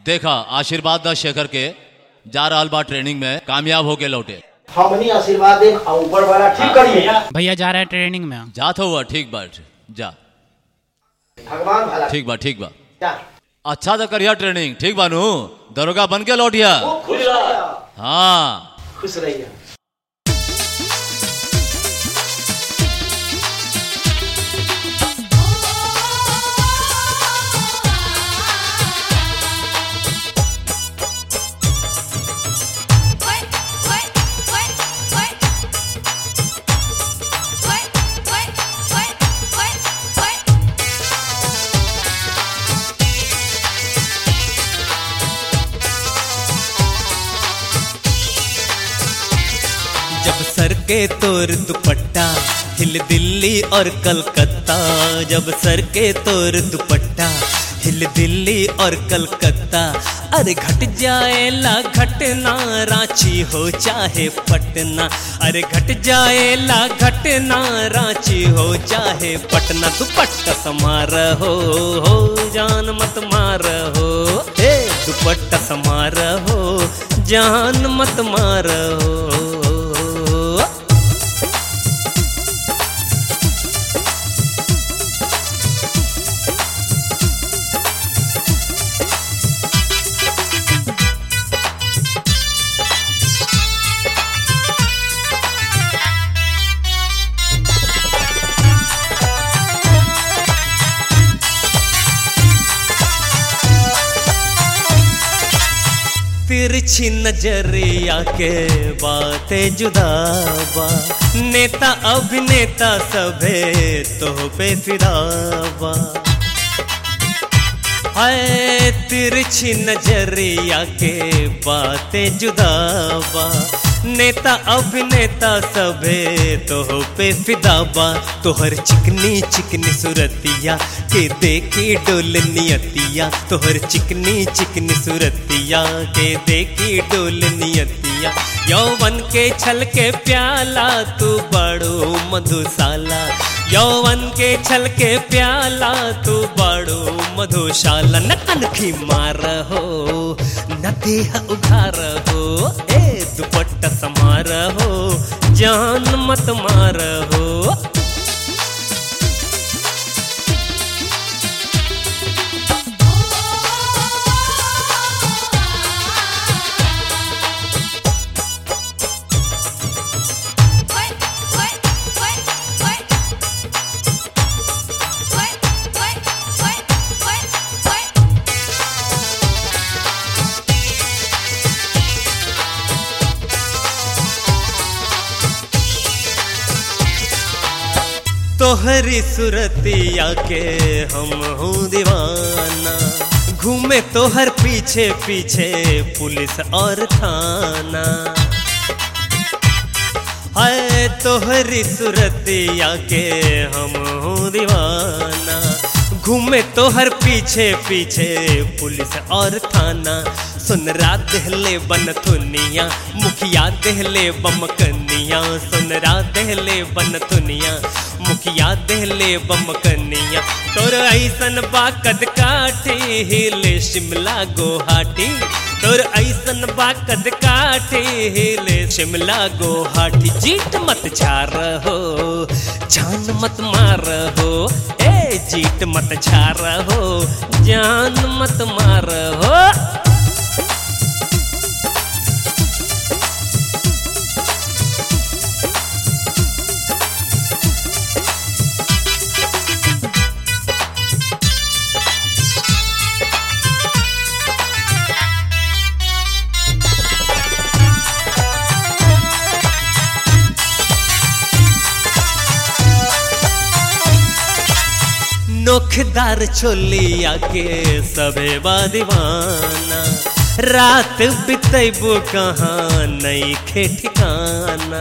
देखा आशीर्वाद द शेखर के जा रहल बा ट्रेनिंग में कामयाब होके लौटे हमनी आशीर्वाद देम आ ऊपर वाला ठीक करिए भैया जा रहे हैं ट्रेनिंग में जात हुआ ठीक बा जा भगवान भला ठीक बा ठीक बा जा अच्छा तो करिया ट्रेनिंग ठीक बा नू दरोगा बन के लौटिया खूब खुश रहिया हाँ खुश रहिया जब सर के तोर दुपट्टा हिल दिल्ली और कलकत्ता जब सर के तोर दुपट्टा हिल दिल्ली और कलकत्ता अरे घट जाएला घटना रांची हो चाहे पटना अरे घट जाएला घटना रांची हो चाहे पटना दुपट्टा समार हो हो जान मत मार हो हे दुपट्टा समार हो जान मत मार हो तिरछी नजरिया के बातें जुदाबा नेता अभिनेता सभे तो पे फिदाबा हाय तिरछी नजरिया के बातें जुदाबा नेता अभिनेता सभे तो पे फिदाबा तोहर चिकनी चिकनी सुरतिया के देखी डोल नियतिया तोहर चिकनी चिकनी सुरतिया के देखी डोल नियतिया यौवन के छल के प्याला तू बड़ो मधुशाला यौवन के छल के प्याला तू बड़ो मधुशाला न कनखी मार हो न देह उघार हो ए दुपट्टा समार हो जान मत मार हो तोहरी सुरतिया के हम हूँ दीवाना घूमे तोहर पीछे पीछे पुलिस और थाना हाय तोहरी सुरतिया के हम हूँ दीवाना घूमे तोहर पीछे पीछे पुलिस और थाना सुन रात दहले बन थुनिया मुखिया दहले बमकनिया सुन रात दहले बन थुनिया मुखिया दहले बमकनिया तोर ऐसन बाकद काठी हिले शिमला गोहाटी तोर ऐसन बाकद काठी हिले शिमला गोहाटी जीत मत झार हो जान मत मार हो ए जीत मत झार हो जान मत मार हो नोखदार छोलिया के सबे दीवाना रात बितैबो कहाँ नहीं खे ठिकाना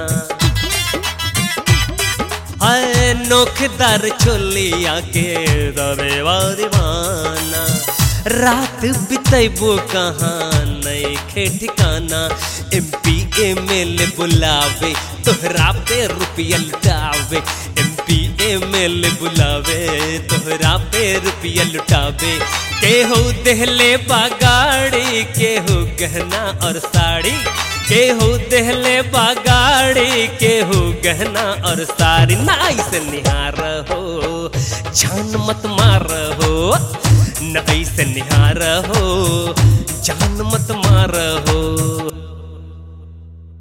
हाय नोखदार छोलिया के सबे दीवाना रात बितैबो कहाँ नहीं खे ठिकाना एम पी एम एल बुलावे तोहरा पे रुपया लुटावे एम पी मेल बुलावे तोहरा पे रुपया लुटावे केहू देहले बागाड़ी केहू गहना और साड़ी केहू देहले बागाड़ी केहू गहना और साड़ी नाई से निहार हो जान मत मार हो नाई से निहार हो